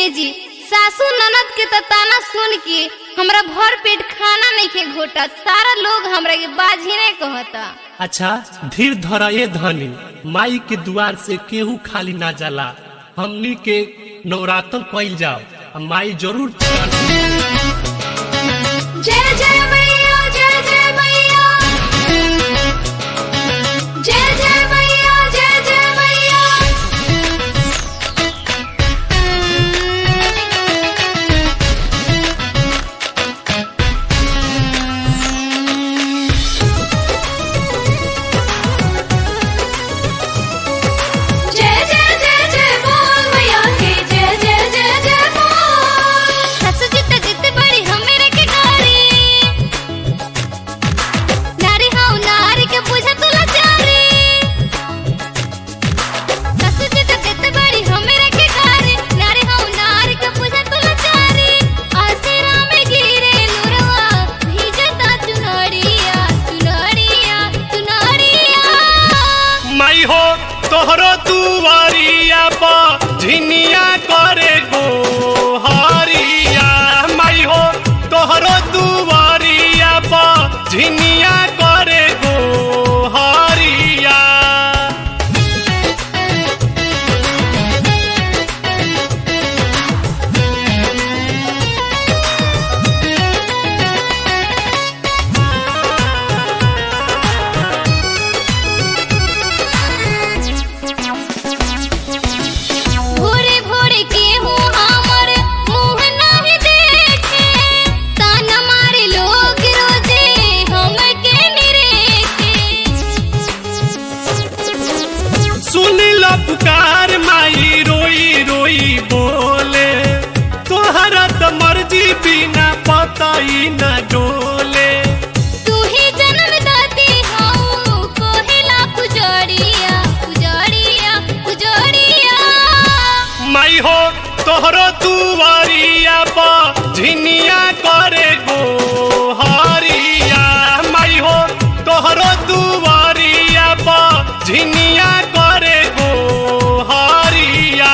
जी सासू ननद के त ताना सुन के हमरा भर पेट खाना नहीं के घोटा सारा लोग हमरा के बाजी नहीं कहता अच्छा धीर धर ए धनी माई के दुआर से केहू खाली ना जाला हमनी के नवरात्र कइल जाओ आ माई जरूर जय जय मैया जय जय मैया जय जय मैया जय जय मैया जय जय जय जय बोल मैया के जय जय जय जय बोल ससु जी त जित बड़ी हमरे के गारी नारी हाउ नारी के बुझा तुला चारी ससु जी त जित बड़ी हमरे के गारी नारी हाउ नारी के बुझा तुला चारी आसरा में गिरे लुरवा भीजता चुनरिया चुनरिया चुनरिया माई हो तोहरो दुआरिया पर झिनिया करे गो हरिया माई हो तोहरो दुआरिया पर झिनिया करे गो हरिया भोरे भोरे के हूँ हमर मुँह नहीं देखे ताना मारे लोग रोजे हमके निरेखे सुन लो पुकार माई रोई रोई बोले तोहरा तो मर्जी बिना पताई न डोले तू ही जन्म दाती हूँ कोहिला पुजड़िया पुजड़िया पुजड़िया माई हो तोहरो दुआरिया पर झिनिया करे गो हरिया माई हो तोहरो दुआरिया पर झिनिया करे गो हरिया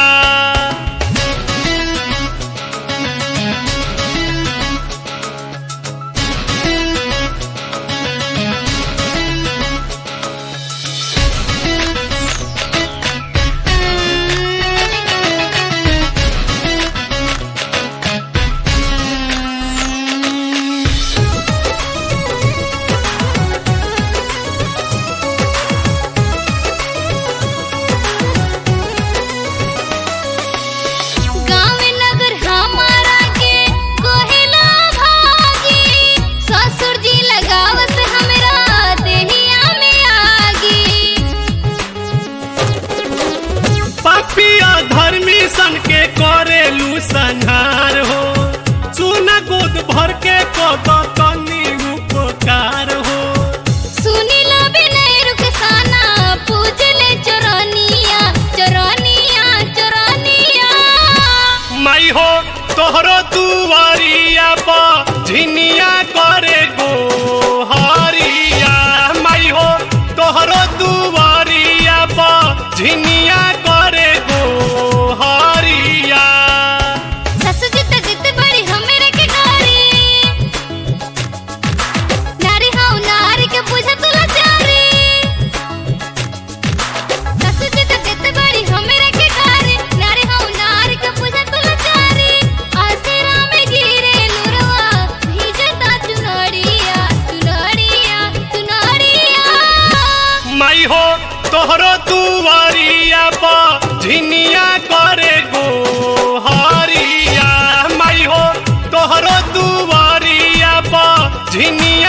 गाँव नगर हमारा के कोहिला भागी ससुर जी लगावत हमरा देहिया में आगी पापिया धर्मी सन के करेलू संहार हो सुना गोद भर के कद तनी उपकार हो सुनीला विनय रुखसाना पूजले चोरनिया चोरनिया चोरनिया माई हो तोहरो दुआरिया पर झिनिया करे गो हरिया माई हो तोहरो दुआरिया पर झिनिया करे गो हरिया ससु जी त जित बड़ी हमरे के गारी नारी हाउ नारी के बुझा तुला चारी ससु जी त जित बड़ी हमरे के गारी नारी हाउ नारी के बुझा तुला चारी आसरा में गिरे लुरवा भीजता चुनरिया चुनरिया चुनरिया माई हो तोहरो दुआरिया पर झिनिया करे गो हरिया माई हो तोहरो दुआरिया पर झिनिया